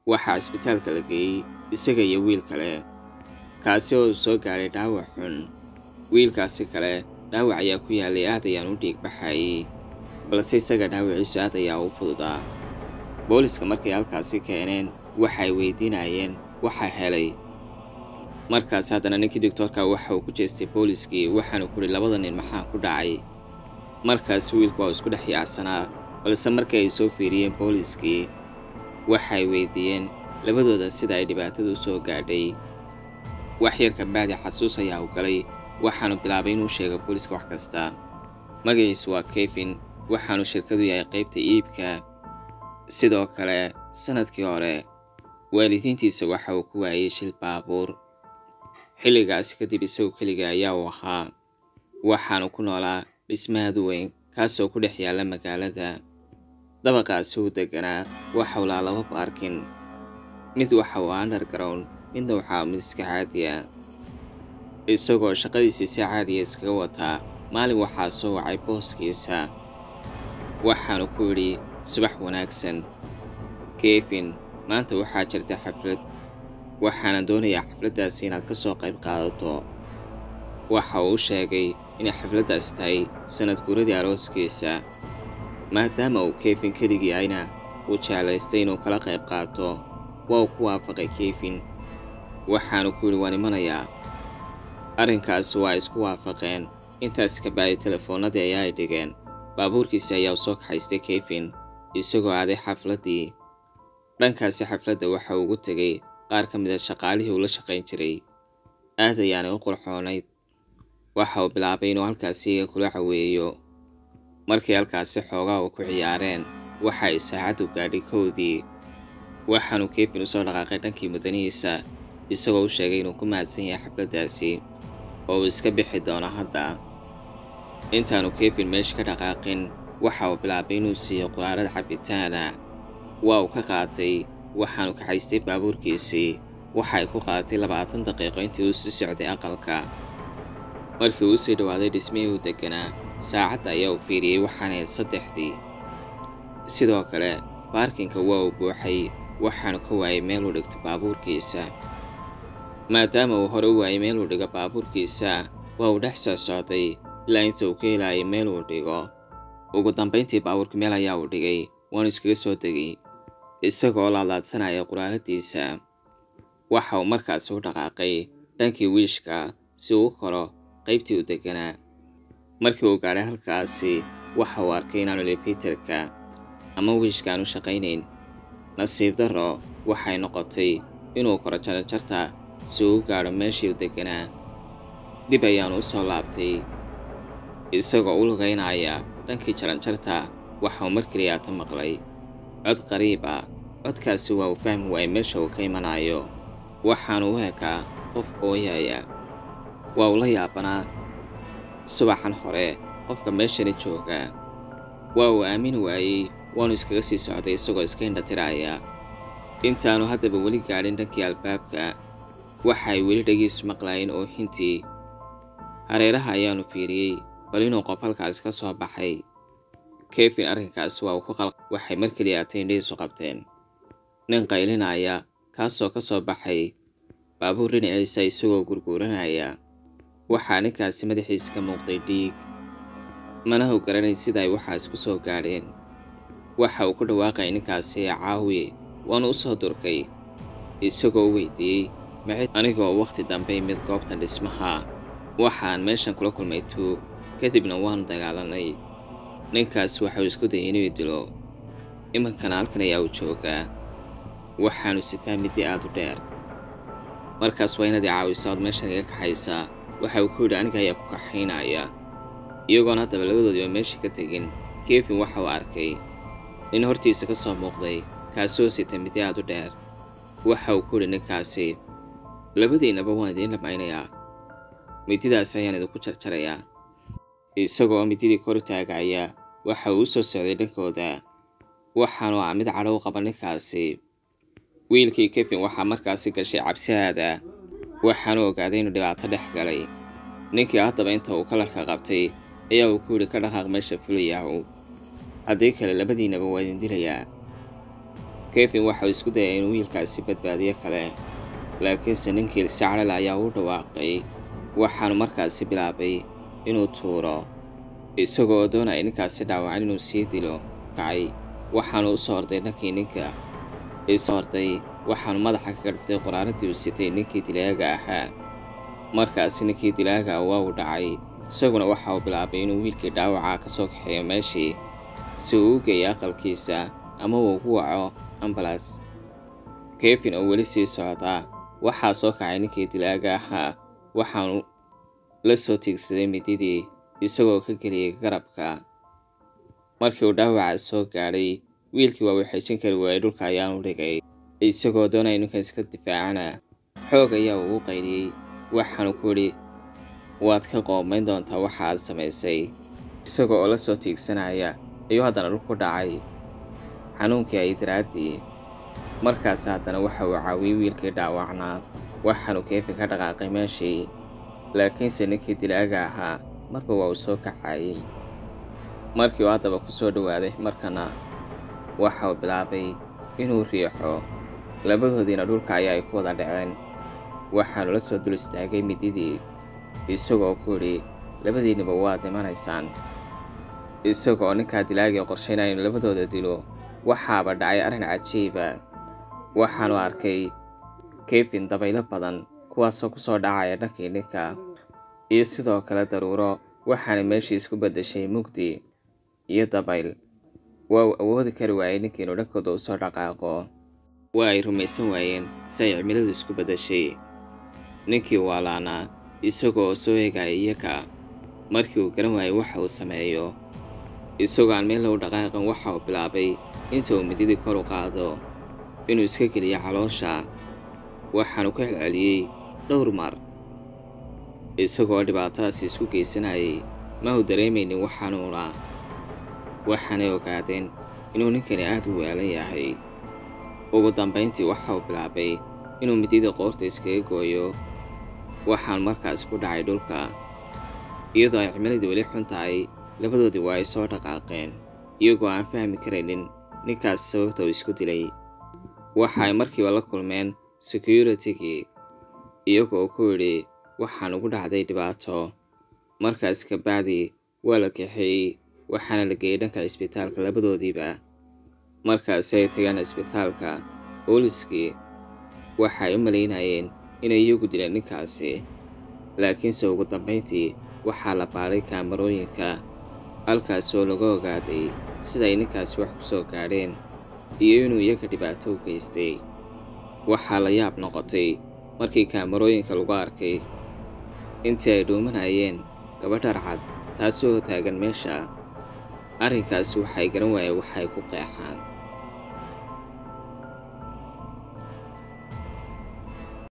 waxaa cisbitaalka la geeyey isaga iyo wiil kale kaasi oo soo gaadhay dhaawac xun wiilkaasi kale dhaawac ayaa ku yaalay aad ayaan u dhiig baxayay balse isaga dhaawaciisu aad ayaa u fududaa booliska markay halkaasi keeneen waxay weydiinayeen waxaa helay markaas haddana ninkii doctoorka waxa uu ku jeestay booliskii waxaanu kuhi labada nin maxaa ku dhacay markaas wiilku waa isku dhex yaacsanaa balse markii ay soo fiiriyeen booliskii waxay weydiiyeen labadooda sida ay dhibaatadu u soo gaadhay wax yar kabacdi xasuus ayaa u galay waxaanu bilaabay inuu sheego booliska wax kasta magaciisu waa kevin waxaanu shirkadu yahay qaybta iibka sidoo kale sannadkii hore waalidiintiisa waxa uu ku waayey shil baabuur xilligaasi kadib isagu keliga ayaa uu ahaa waxaanu ku noolaa dhismaadu weyn kaasoo ku dhex yaalla magaalada dabaqaasi uu deganaa waxau lahaa laba baarkin mid waxa uu underground midna waxaa mid iska caadiya isagoo shaqadiisii si caadiya iskaga wataa maalin waxaa soo wacay booskiisa waxaanu ku yidhi subax wanaagsan kevin maanta waxaa jirta xaflad waxaana doonayaa xafladdaasi inaad ka soo qayb qaadato waxa uu sheegay inay xafladdaas tahay sannad guuradii arooskiisa maadaama uu kevin keligii ayna uu jeclaystay inuu kala qayb qaato waa uu ku waafaqay kevin waxaanu ku yidhi waan imanayaa arrinkaasi waa isku waafaqeen intaas ka bacdi telefoonnadii ayaa ay dhigeen baabuurkiisi ayaa u soo kaxaystay kevin isagoo aaday xafladdii dhankaasi xafladda waxa uu ugu tegey qaar ka mid a shaqaalihii uu la shaqayn jiray aad ayaanay u qurxoonayd waxa uu bilaabay inuu halkaasi iga kula caweeyo markii halkaasi xoogaa uu ku ciyaareen waxa ay saacaddu gaadhay kowdii waxaanu kevin usoo dhaqaaqay dhankii mudanihiisa isagoo u sheegay inuu ku mahadsan yahay xafladdaasi oo uu iska bixi doono hadda intaanu kevin meesha ka dhaqaaqin waxa uu bilaabay inuu siiyo quraarada cabitaana waa uu ka qaatay waxaanu kaxaystay baabuurkiisii waxa ay ku qaadatay labaatan daqiiqo intii uu sii socday aqalka markii uu sii dhowaaday dhismihii uu deganaa saacadda ayaa uu fiiriyey waxaana ahayd saddexdii sidoo kale baarkinka waa uu buuxay waxaanu ka waayay meel uu dhigto baabuurkiisa maadaama uu hore u waayay meel uu dhigo baabuurkiisa waa uu dhex soo socday ilaa inta uu ka helaayay meel uu dhigo ugu dambayntii baabuurka meel ayaa uu dhigay waanu iskaga soo degay isagoo laadlaadsanaya quraaradiisa waxa uu markaasi u dhaqaaqay dhankii wiishka si uu u koro qaybtii u deganaa markii uu gaadhay halkaasi waxa uu arkay inaanu elefiterka ama wiishka aanu shaqaynayn nasiib darro waxay noqotay inuu koro jarajarta si uu u gaadho meeshii u deganaa dib ayaanu u soo laabtay isagoo u lugaynaya dhankii jaranjarta waxa uu mar keliyaata maqlay cod qariib ah codkaasi waa uu fahmi waayay meesha uu ka imanayo waxaanu u ekaa qof ooyaya waa uu la yaabanaa subaxan hore qofka meeshani jooga waa uu aamini waayey waanu iskaga sii socday isagoo iska indhatiraya intaanu haddaba weli gaadhin dhankii albaabka waxay weli dhagiisu maqlaayeen oohintii hareeraha ayaanu fiiriyey bal inuu qof halkaasi ka soo baxay kevin arrinkaasi waa uu ku qalq waxay mar keliyaatay indhihiisu qabteen nin qaylinaya kaasoo ka soo baxay baabuur dhinaciisa isagoo gurguuranaya waxaa ninkaasi madaxiisa ka muuqday dhiig mana how garanay sida ay waxaas ku soo gaadheen waxa uu ku dhawaaqay ninkaasi caawi waanu u soo durkay isagoo u weydiiyey maxay anigoo wakhti dambe imid goobtan dhismaha waxaan meeshan kula kulmay tuug kadibna waanu dagaalanay ninkaas waxauu isku dayay inuu dilo imankana halkan ayaa uu joogaa waxaanu sitaa middi aad u dheer markaas waa inaad i caawiso ood meeshan iga kaxaysaa waxa uu ku yidhi aniga ayaa ku kaxaynaya iyagoona haddaba labadoodiiba meeshii ka tegin kevin waxa uu arkay nin hortiisa ka soo muuqday kaasoo sita middi aad u dheer waxa uu ku yidhi ninkaasi labadiinnaba waan idiin dhamaynayaa mididaas ayaan idinku jarjarayaa isagoo mididii kor taagaya waxa uu u soo socday dhankooda waxaanu ah mid cadho u qaba ninkaasi wiilkii kevin waxaa markaasi gashay cabsihaada waxaanu ogaaday inuu dhibaato dhex galay ninkii haddaba inta uu kalarka qabtay ayaa uu ku yidhi ka dhaqaaq meesha fulayahu haddii kale labadiinnaba waa idin dilayaa kevin waxauu isku dayay inuu wiilkaasi badbaadiyo kale laakiinse ninkii sacrel ayaa u dhawaaqay waxaanu markaasi bilaabay inuu tuuro isagoo doonaya ninkaasi dhaawacan inuu sii dilo kacay waxaanu u soo orday dhankii ninka isoo orday waxaanu madaxa ka gadhtay qoraaradii uu sitay ninkii dilaaga ahaa markaasi ninkii dilaaga waa uu dhacay isaguna waxa uu bilaabay inuu wiilkii dhaawaca ka soo kaxeeyo meeshii si uu u geeyo aqalkiisa ama uu ugu waco ambalas kevin oo weli sii socdaa waxaa soo kacay ninkii dilaaga ahaa waxaanu la soo tiigsaday mididii isagoo ka geliyay garabka markii uu dhaawaca soo gaadhay wiilkii waa uu xejin kari waayey dhulka ayaanu dhigay isagoo doonaya ninkan iska difaacana xoog ayaa uu u qayliyey waxaanu ku idhi waad ka qoomayn doontaa waxa aad samaysay isagoo oo la soo tiigsanaya ayuu haddana dhul ku dhacay xanuunkii ay daraaddii markaas haddana waxa uu caawiyey wiilkii dhaawacnaa waxaanu keefin ka dhaqaaqay meeshii laakiinse ninkii dilaaga ahaa marba waa uu soo kaxayey markii uu haddaba ku soo dhowaaday markana waxa uu bilaabay inuu riixo labadoodiina dhulka ayaa ay ku wada dhaceen waxaanu la soo dul istaagay mididii isagoo ku idhi labadiinniba waad imanaysaan isagoo ninkaa dilaagii qorshaynaya inu labadooda dilo waxaaba dhacay arrin cajiiba waxaanu arkay kevin dabaylo badan kuwaasoo ku soo dhacaya dhankii ninka iyo sidoo kale daruuro waxaana meeshii isku beddeshay mugdi iyo dabayl waa uu awoodi kari waayey ninkii inuu dhankooda u soo dhaqaaqo waa ay rumaysan waayeen si ay cimiladu isku beddeshay ninkii waalaanaa isagoo soo eegaya iyaga markii uu garan waayey waxa uu sameeyo isagoo aan meel lagu dhaqaaqan waxa uu bilaabay inta uu mididii kor u qaado inuu iska geliyo caloosha waxaanu ku celceliyey dhowr mar isagoo dhibaatadaasi isku geysanayay ma uu dareemaynin waxanuuna waxaanay ogaadeen inuu ninkani aad u weelan yahay ugu dambayntii waxa uu bilaabay inuu mididii qoorta iskaga gooyo waxaan markaas ku dhacay dhulka iyadoo ay cimiladii weli xun tahay labadoodii waa ay soo dhaqaaqeen iyagoo aan fahmi karaynin ninkaas sababta uu isku dilay waxa ay markiiba la kulmeen securitigii iyagoo ku yidhi waxaan ugu dhacday dhibaato markaas kabacdi waa la kaxeeyey waxaana la geeyey dhanka cisbitaalka labadoodiiba markaasi ay tageen cisbitaalka booliskii waxa ay u malaynayeen inay iyagu dileen ninkaasi laakiinse ugu dambayntii waxaa la baaday kaamarooyinka halkaas oo laga ogaaday sida ay ninkaasi wax ku soo gaadheen iyo inuu iyaga dhibaato u geystay waxaa la yaab noqotay markii kaamarooyinka lagu arkay intii ay dhuumanayeen gabadhar cad taasi oo taagan meesha arrinkaasi waxay garan waayeen waxay ku qeexaan